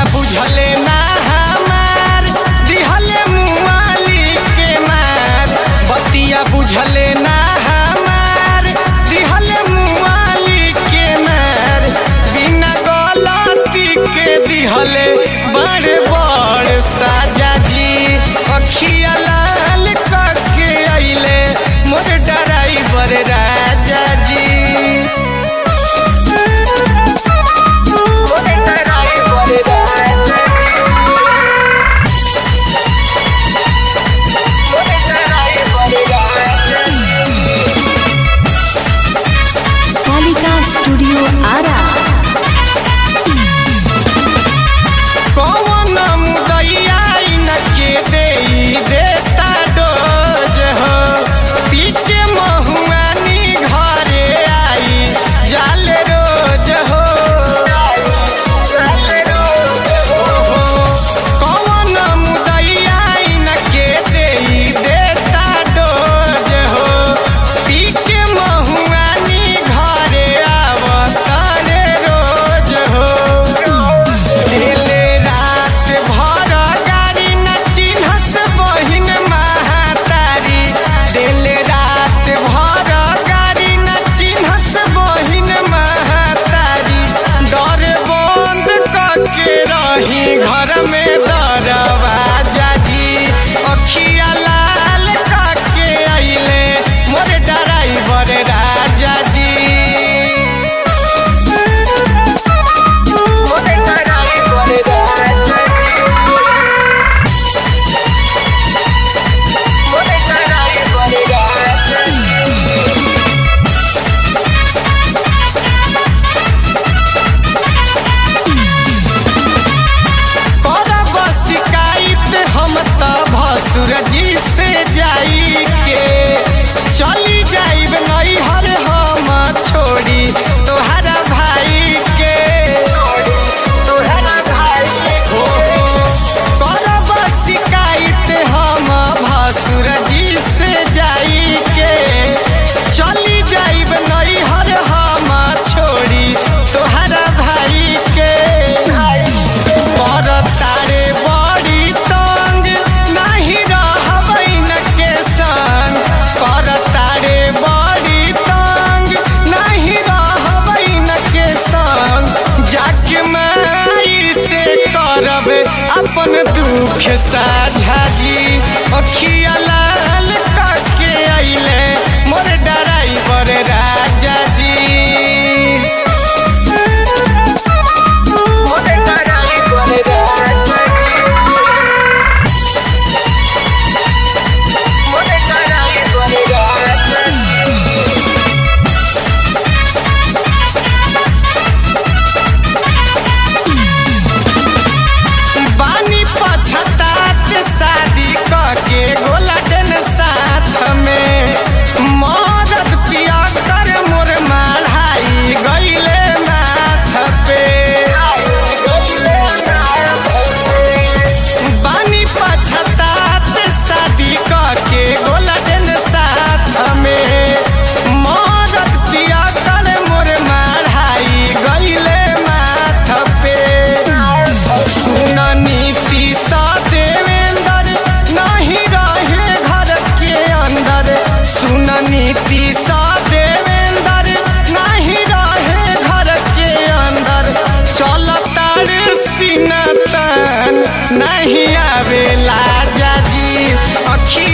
बुझले ना हमार दिहले मुआली के मार बतिया बुझले ना हमार दिहले मुआली के मार बिना गलती के दिहले बड़ बड़ साजा जी अखिया लाल करके अइले मोर डराइवर राजा जी मोर डराइवर राजा जी मोर डराइवर राजा जी कालिका स्टूडियो आरा कौन मुदैया इनके देई देता डोज हो पीके महुआनी घरे आई जाल रोज हो जाल रोज हो कौन मुदैया इनके देई देता डोज हो पीके महुआनी घरे आवतारे रोज हो दिले रात भर गाड़ी न चिन्हस बहिन महातारी दिले रात भर गाड़ी न चिन्हस बहिन महातारी डर बंद करके रही घर में दरवाजा जी अखिया लाल करके अइले मोर डराइवर राजा जी मोर डराइवर राजा जी मोर डराइवर राजा जी करब शिकायत हम त भसुर जी से जाई के चली जाइब नैहर हम छोड़ी तोहरा भाई के तोहरा भाई हो करब शिकायत हम भसुर जी से जाई के चली जाइब नैहर हम छोड़ी तोहरा भाई के पर तारे बड़ी तंग नहीं रहबैन के संग पर तारे बड़ी तंग नहीं रहबैन के संग जाके माई से करब अपन दुख साझा जी अखिया लाल करके अइले मोर डराइवर राजा जी मोर डराइवर राजा जी मोर डराइवर राजा जी बानी पछतात शादी करके गोलाडन साथ में मदद पिया कर मोर माढ़ाई गईले माथ पे बानी पछतात शादी करके गोलाडन साथ में मदद पिया कर मोर माढ़ाई गईले माथ पे सुन नीति सा देवेंद्र नहीं रहे घर के अंदर सुन नीति सा देवेंद्र नहीं रहे घर के अंदर चलता रे सीना तन नहीं आवेला जाजी अखी